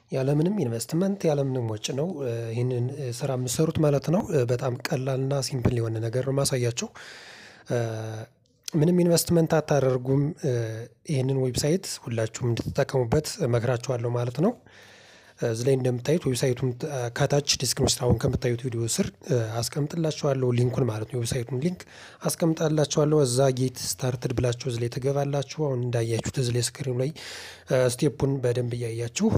ያለምንም ኢንቨስትመንት ያለምንም ወጪ ነው ይህንን ስራ የምትሰሩት ማለት ነው። በጣም ቀላልና ሲምፕል የሆነ ነገር ነው ማሳያችሁ። ምንም ኢንቨስትመንት አታደርጉም። ይህንን ዌብሳይት ሁላችሁም እንድትጠቀሙበት እመክራችኋለሁ ማለት ነው። እዚህ ላይ እንደምታዩት ዌብሳይቱን ከታች ዲስክሪፕሽን አሁን ከምታዩት ቪዲዮ ስር አስቀምጥላችኋለሁ ሊንኩን ማለት ነው። ዌብሳይቱን ሊንክ አስቀምጣላችኋለሁ እዛ ጌት ስታርትድ ብላችሁ እዚህ ላይ ትገባላችሁ። አሁን እንዳያችሁት እዚህ ላይ ስክሪኑ ላይ ስቴፑን በደንብ እያያችሁ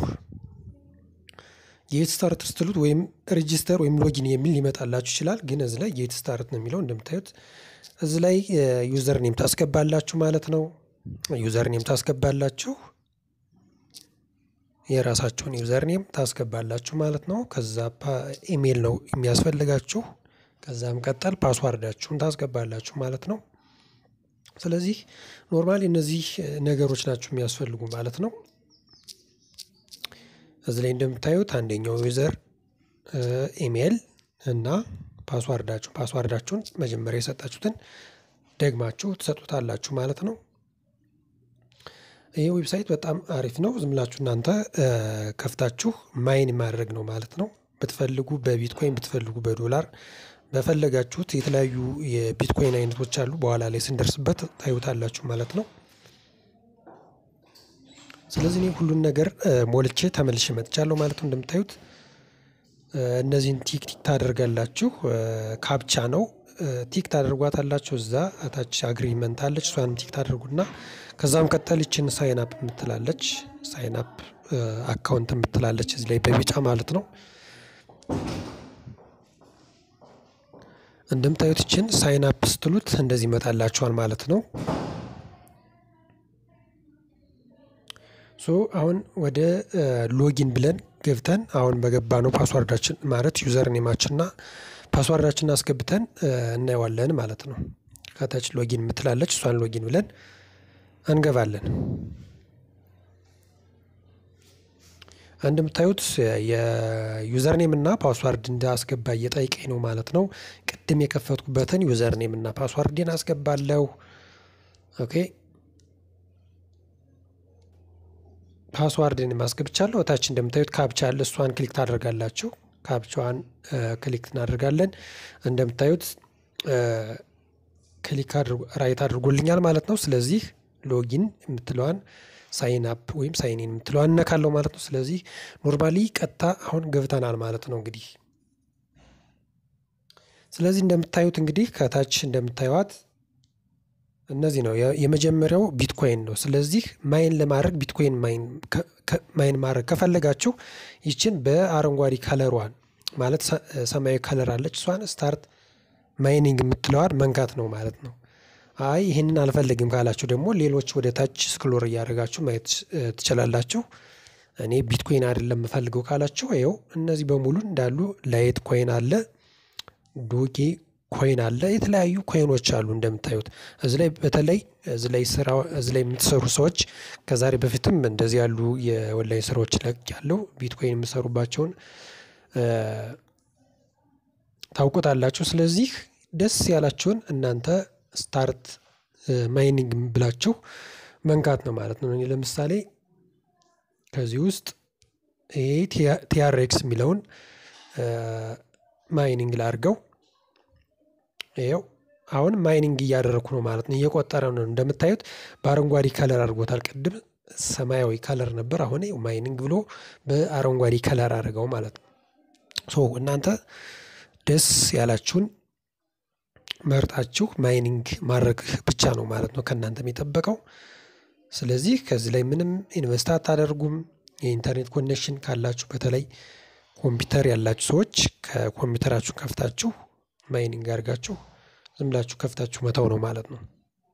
ጌት ስታርት ስትሉት ወይም ሬጂስተር ወይም ሎጊን የሚል ሊመጣላችሁ ይችላል። ግን እዚህ ላይ ጌት ስታርት ነው የሚለው እንደምታዩት እዚህ ላይ ዩዘር ኔም ታስገባላችሁ ማለት ነው። ዩዘር ኔም ታስገባላችሁ የራሳችሁን ዩዘር ኔም ታስገባላችሁ ማለት ነው። ከዛ ኢሜል ነው የሚያስፈልጋችሁ። ከዛም ቀጠል ፓስዋርዳችሁን ታስገባላችሁ ማለት ነው። ስለዚህ ኖርማሊ እነዚህ ነገሮች ናቸው የሚያስፈልጉ ማለት ነው። እዚህ ላይ እንደምታዩት አንደኛው ዩዘር ኢሜል እና ፓስዋርዳችሁ ፓስዋርዳችሁን መጀመሪያ የሰጣችሁትን ደግማችሁ ትሰጡታላችሁ ማለት ነው። ይህ ዌብሳይት በጣም አሪፍ ነው። ዝም ብላችሁ እናንተ ከፍታችሁ ማይን ማድረግ ነው ማለት ነው። ብትፈልጉ በቢትኮይን ብትፈልጉ በዶላር በፈለጋችሁት የተለያዩ የቢትኮይን አይነቶች አሉ። በኋላ ላይ ስንደርስበት ታዩታላችሁ ማለት ነው። ስለዚህ እኔ ሁሉን ነገር ሞልቼ ተመልሼ መጥቻለሁ ማለት ነው። እንደምታዩት እነዚህን ቲክ ቲክ ታደርጋላችሁ። ካፕቻ ነው ቲክ ታደርጓታላችሁ። እዛ ታች አግሪመንት አለች። እሷንም ቲክ ታደርጉና ከዛም ቀጠል ይችን ሳይን አፕ የምትላለች ሳይን አፕ አካውንት የምትላለች እዚህ ላይ በቢጫ ማለት ነው። እንደምታዩት ይችን ሳይን አፕ ስትሉት እንደዚህ ይመጣላችኋል ማለት ነው። ሶ አሁን ወደ ሎጊን ብለን ገብተን አሁን በገባ ነው ፓስዋርዳችን ማለት ዩዘር ኔማችንና ፓስዋርዳችንን አስገብተን እናየዋለን ማለት ነው። ከታች ሎጊን የምትላለች እሷን ሎጊን ብለን እንገባለን። እንደምታዩት የዩዘር ኔም እና ፓስዋርድ እንዳስገባ እየጠየቀኝ ነው ማለት ነው። ቅድም የከፈትኩበትን ዩዘር ኔም እና ፓስዋርድን አስገባለሁ። ኦኬ ፓስዋርድን ማስገብቻለሁ። እታች እንደምታዩት ካፕቻ አለ። እሷን ክሊክ ታደርጋላችሁ። ካፕቻዋን ክሊክ እናደርጋለን። እንደምታዩት ክሊክ ራይት አድርጎልኛል ማለት ነው። ስለዚህ ሎጊን የምትለዋን ሳይን አፕ ወይም ሳይኒን የምትለዋን እነካለው ማለት ነው። ስለዚህ ኖርማሊ ቀጥታ አሁን ገብተናል ማለት ነው። እንግዲህ ስለዚህ እንደምታዩት እንግዲህ ከታች እንደምታዩት እነዚህ ነው። የመጀመሪያው ቢትኮይን ነው። ስለዚህ ማይን ለማድረግ ቢትኮይን ማይን ማድረግ ከፈለጋችሁ ይችን በአረንጓዴ ከለሯን ማለት ሰማያዊ ከለር አለች እሷን ስታርት ማይኒንግ የምትለዋን መንካት ነው ማለት ነው። አይ ይህንን አልፈልግም ካላችሁ ደግሞ ሌሎች ወደ ታች ስክሎር እያደረጋችሁ ማየት ትችላላችሁ። እኔ ቢትኮይን አይደለም የምፈልገው ካላችሁ ይኸው እነዚህ በሙሉ እንዳሉ ላይት ኮይን አለ፣ ዶጌ ኮይን አለ፣ የተለያዩ ኮይኖች አሉ እንደምታዩት እዚ ላይ በተለይ እዚ ላይ ስራ እዚ ላይ የምትሰሩ ሰዎች ከዛሬ በፊትም እንደዚህ ያሉ የኦንላይን ስራዎች ለቅ ያለው ቢትኮይን የምሰሩባቸውን ታውቁታላችሁ። ስለዚህ ደስ ያላችሁን እናንተ ስታርት ማይኒንግ ብላችሁ መንካት ነው ማለት ነው። እኔ ለምሳሌ ከዚህ ውስጥ ይሄ ቲአርኤክስ የሚለውን ማይኒንግ ላድርገው። ይኸው አሁን ማይኒንግ እያደረኩ ነው ማለት ነው። እየቆጠረ ነው እንደምታዩት በአረንጓዴ ከለር አድርጎታል። ቅድም ሰማያዊ ከለር ነበር። አሁን ማይኒንግ ብሎ በአረንጓዴ ከለር አድርገው ማለት ነው። ሶ እናንተ ደስ ያላችሁን መርጣችሁ ማይኒንግ ማድረግ ብቻ ነው ማለት ነው ከእናንተ የሚጠበቀው። ስለዚህ ከዚህ ላይ ምንም ኢንቨስት አታደርጉም። የኢንተርኔት ኮኔክሽን ካላችሁ በተለይ ኮምፒውተር ያላችሁ ሰዎች ከኮምፒውተራችሁ ከፍታችሁ ማይኒንግ አድርጋችሁ ዝም ብላችሁ ከፍታችሁ መተው ነው ማለት ነው።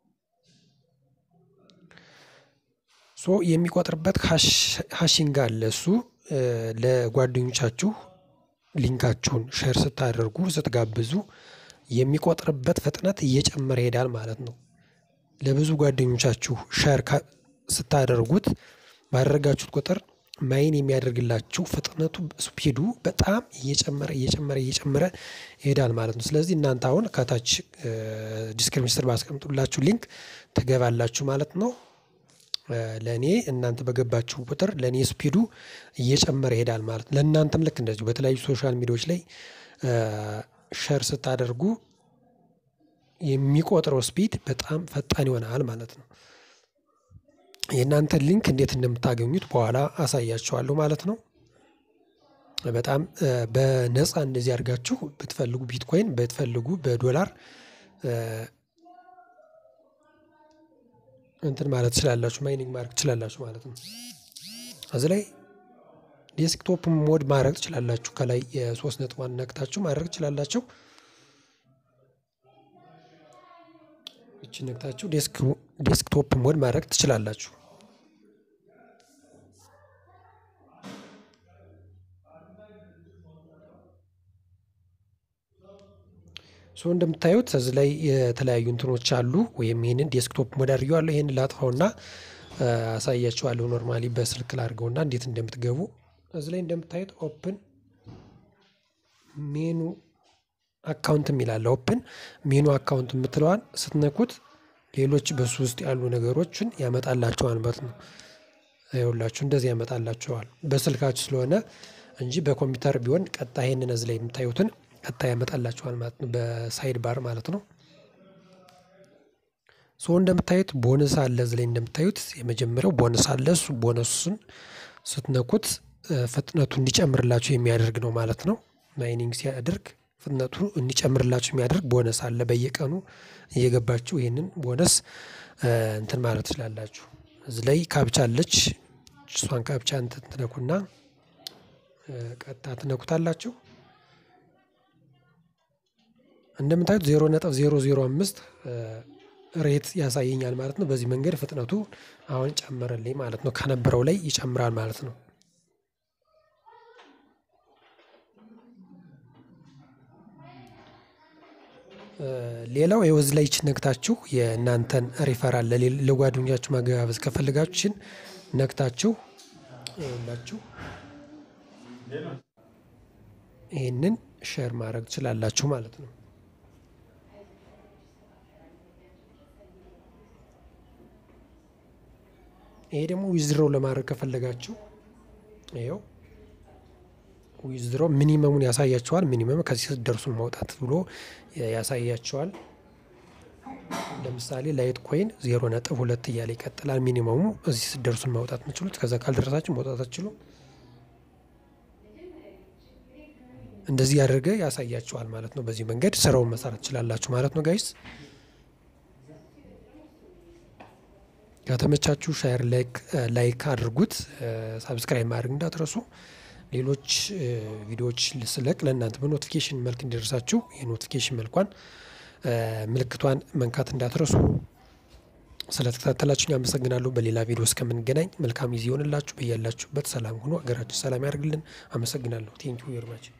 ሶ የሚቆጥርበት ሀሽንግ አለ። እሱ ለጓደኞቻችሁ ሊንካችሁን ሼር ስታደርጉ ስትጋብዙ የሚቆጥርበት ፍጥነት እየጨመረ ይሄዳል ማለት ነው። ለብዙ ጓደኞቻችሁ ሸር ስታደርጉት ባደረጋችሁት ቁጥር ማይን የሚያደርግላችሁ ፍጥነቱ ስፒዱ በጣም እየጨመረ እየጨመረ እየጨመረ ይሄዳል ማለት ነው። ስለዚህ እናንተ አሁን ከታች ዲስክሪፕሽን ስር ባስቀምጡላችሁ ሊንክ ትገባላችሁ ማለት ነው። ለእኔ እናንተ በገባችሁ ቁጥር ለእኔ ስፒዱ እየጨመረ ይሄዳል ማለት ነው። ለእናንተም ልክ እንደዚሁ በተለያዩ ሶሻል ሚዲያዎች ላይ ሸር ስታደርጉ የሚቆጥረው ስፒድ በጣም ፈጣን ይሆናል ማለት ነው። የእናንተን ሊንክ እንዴት እንደምታገኙት በኋላ አሳያችኋለሁ ማለት ነው። በጣም በነፃ እንደዚህ አድርጋችሁ ብትፈልጉ ቢትኮይን ብትፈልጉ በዶላር እንትን ማለት ትችላላችሁ፣ ማይኒንግ ማድረግ ትችላላችሁ ማለት ነው። እዚህ ላይ ዴስክቶፕ ሞድ ማድረግ ትችላላችሁ። ከላይ የሶስት ነጥቧን ነክታችሁ ማድረግ ትችላላችሁ። እቺ ነክታችሁ ዴስክቶፕ ሞድ ማድረግ ትችላላችሁ። ሶ እንደምታዩት እዚህ ላይ የተለያዩ እንትኖች አሉ። ወይም ይህንን ዴስክቶፕ ሞድ አድርጌዋለሁ። ይህንን ላጥፋውና አሳያችኋለሁ። ኖርማሊ በስልክ ላድርገውና እንዴት እንደምትገቡ እዚህ ላይ እንደምታዩት ኦፕን ሜኑ አካውንት የሚላለ ኦፕን ሜኑ አካውንት የምትለዋን ስትነኩት ሌሎች በሱ ውስጥ ያሉ ነገሮችን ያመጣላቸዋል ማለት ነው። ይኸውላችሁ እንደዚህ ያመጣላቸዋል በስልካችሁ ስለሆነ እንጂ በኮምፒውተር ቢሆን ቀጣ ይሄንን እዚህ ላይ የምታዩትን ቀጣ ያመጣላቸዋል ማለት ነው። በሳይድ ባር ማለት ነው። ሶ እንደምታዩት ቦነስ አለ እዚህ ላይ እንደምታዩት የመጀመሪያው ቦነስ አለ። እሱ ቦነሱን ስትነኩት ፍጥነቱ እንዲጨምርላችሁ የሚያደርግ ነው ማለት ነው። ማይኒንግ ሲያደርግ ፍጥነቱ እንዲጨምርላችሁ የሚያደርግ ቦነስ አለ። በየቀኑ እየገባችሁ ይህንን ቦነስ እንትን ማለት ትችላላችሁ። እዚህ ላይ ካፕቻ አለች። እሷን ካፕቻ እንትን ትነኩና ቀጥታ ትነኩታላችሁ። እንደምታዩት ዜሮ ነጥብ ዜሮ ዜሮ አምስት ሬት ያሳየኛል ማለት ነው። በዚህ መንገድ ፍጥነቱ አሁን ጨመረልኝ ማለት ነው። ከነበረው ላይ ይጨምራል ማለት ነው። ሌላው የወዝ ላይ ይችን ነክታችሁ የእናንተን ሪፈራል ለጓደኞቻችሁ ማገባበዝ ከፈልጋችሁችን ነክታችሁ ይኸውላችሁ ይህንን ሼር ማድረግ ትችላላችሁ ማለት ነው። ይሄ ደግሞ ዊዝድሮው ለማድረግ ከፈለጋችሁ ይኸው ዊዝድሮ ሚኒመሙን ያሳያቸዋል። ሚኒመም ከዚህ ስትደርሱን ማውጣት ብሎ ያሳያቸዋል። ለምሳሌ ላይት ኮይን ዜሮ ነጥብ ሁለት እያለ ይቀጥላል። ሚኒመሙ እዚህ ስትደርሱን ማውጣት የምችሉት ከዛ ካልደረሳችሁ ማውጣት አትችሉ። እንደዚህ ያደርገ ያሳያቸዋል ማለት ነው። በዚህ መንገድ ስራውን መሰራት ትችላላችሁ ማለት ነው ጋይስ። ከተመቻችሁ ሻየር ላይክ አድርጉት። ሳብስክራይብ ማድረግ እንዳትረሱ። ሌሎች ቪዲዮዎች ስለቅ ለእናንተ በኖቲፊኬሽን መልክ እንዲደርሳችሁ የኖቲፊኬሽን መልኳን ምልክቷን መንካት እንዳትረሱ። ስለተከታተላችሁኝ አመሰግናለሁ። በሌላ ቪዲዮ እስከምንገናኝ መልካም ጊዜ ይሆንላችሁ። በያላችሁበት ሰላም ሁኑ። ሀገራችን ሰላም ያደርግልን። አመሰግናለሁ። ቴንኪዩ ቬሪ ማች